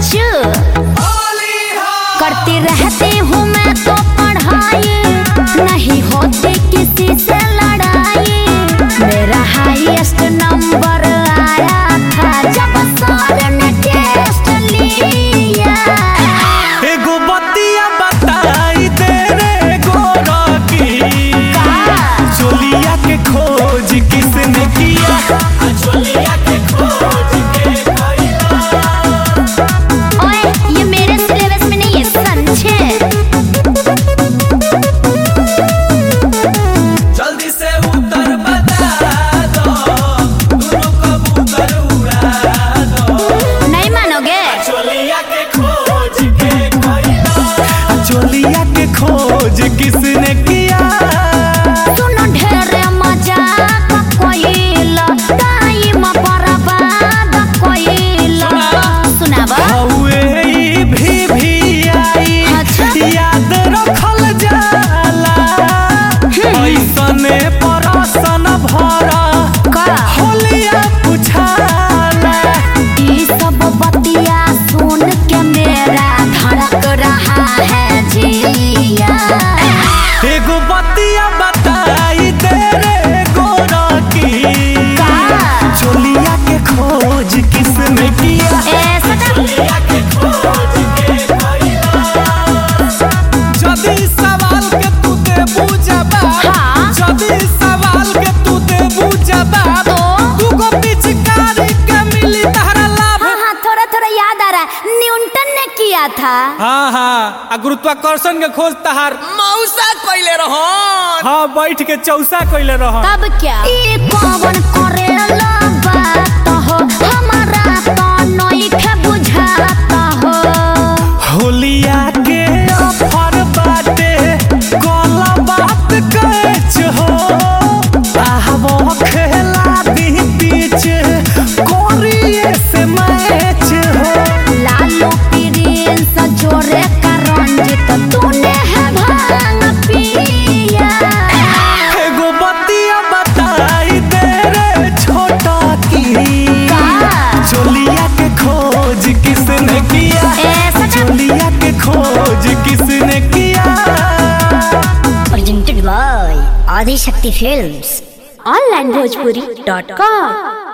चुप करती रहती हूँ मैं तो पढ़ाई नहीं होती किसी से लड़ाई मेरा हाईएस्ट नंबर आया था जब सर ने टेस्ट लिया एगो बतिया बताई दे रे गोरकी चोलिया के खोज किसने किया चोलिया के खोज के ओए ये मेरे सिलेबस में नहीं है समझे जल्दी से उत्तर बता दो दोनों कबूतर उड़ा दो नहीं मानोगे चोलिया के खोज के कइला चोलिया के खोज किसने किया सुनो ढेरे मजाक कोइला टाइम बर्बाद कोइला सुनावा हौए ई भी भी आई अच्छा। याद रखल जाला ऐसने परसन भरा का होलिया पुछाला ई सब बतिया सुन के मेरा धड़क रहा है जिया एगो बतिया बताई दे रे गोरकी का चोलिया के खोज किसने किया ऐसा चोलिया के खोज के जदी सवाल के तू दे बुझबा हाँ। जदी सवाल के तू दे बुझबा तो? दूगो पिचकारी के मिली तहरा लाभ हाँ हाँ थोड़ा थोड़ा याद आ रहा है न्यूटन ने किया था हाँ हाँ आ गुरुत्वाकर्षण के खोज तहार मौसा कइले रहन हाँ बैठ के चौसा कइले रह तब क्या ई कौन करेला बात हो हमारा तो नइखे बुझाता हो होलिया के ऑफर बाटे कला बात कच हो आहबो खेला दी पीछ कोरिए से मैच हो लालू प्रिंस जोरे का रंजित तूने है भांग पिया एगो बतिया बताई दे रे छोटा की का? चोलिया के खोज किसने किया ऐसा ना- चोलिया के खोज किसने किया presented by Adi Shakti Films. Online Bhojpuri.com